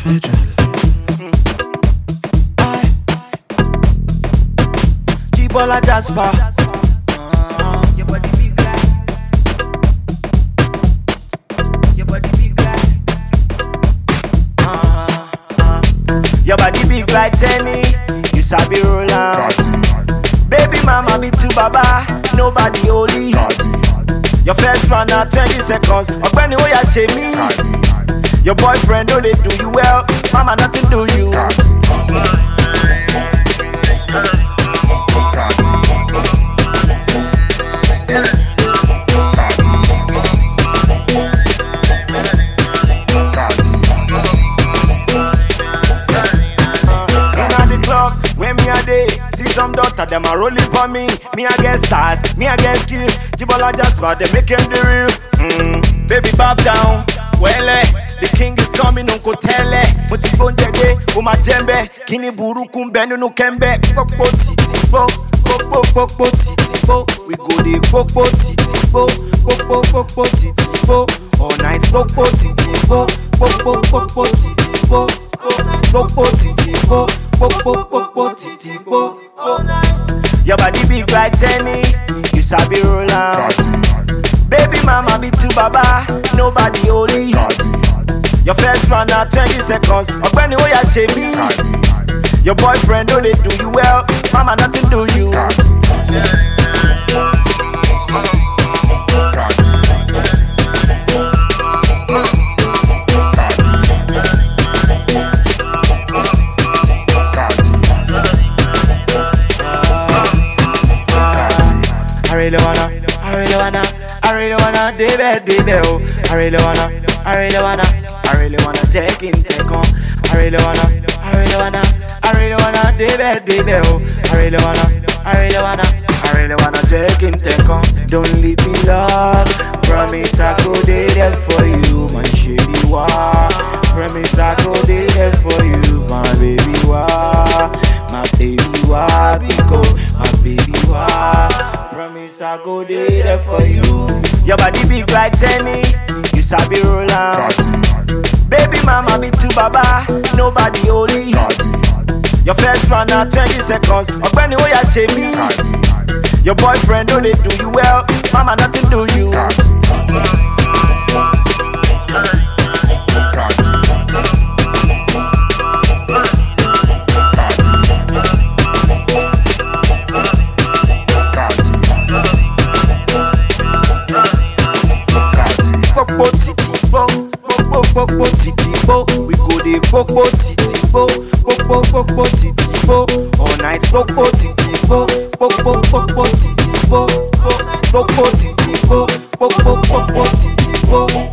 Jibola Jasper. Your body big like. Your body big like. Your body big like Jenny. You sabi roll am. Baby mama be too baba. Nobody holy. Your first round na twenty seconds. Ọ̀gbẹ́ni ó yà ṣe mí. Your boyfriend no dey do you well. Mama nothing do you. Inna the club when me a day see some daughter them a rolling for me. Me a get stars, me a get skills. Jibola Jasper they make him the real. Mm, baby bob down, wele. The king is coming, unko tele. Mo ti gbóúnjẹ dé, o ma jẹ́mbẹ́. Kíni burúkú ń bẹ nínú kẹ́mbẹ́? Pópó títí bó, pópó pópó títí bó. We go dey pópó títí bó, pópó pópó títí bó. All night pópó títí bó, pópó pópó títí bó. Pópó títí bó, pópó pópó títí bó. Your body big like Jenny, you sabi roll am. Baby mama be too baba, nobody holy. Your first round na twenty seconds, ọ̀gbẹ́ni ó yà ṣe mí. Your boyfriend no dey do you well, mama nothing do you. I really wanna, I really wanna, I really wanna, David, David, oh. I really wanna, I really wanna, I really wanna take in, take on. I really wanna, I really wanna, I really wanna, David, David, oh. I really wanna, I really wanna, I really wanna take in, take on. Don't leave me, love. Promise I go there for you, my shady wa. Promise I go there for you, my baby wa, my baby wa, Biko, my baby wa. Promise I go there for you. Your body big like Jenny, you sabi roll am. Baby mama be too baba, nobody holy. Your first round na twenty seconds, ọ̀gbẹ́ni ó yà ṣe mí. Your boyfriend no dey do you well, mama nothing do you. Popo titi bo, popo popo titi bo. We go dey popo titi bo, popo popo titi bo. All night popo titi bo, popo popo titi bo, popo titi bo, popo popo titi bo.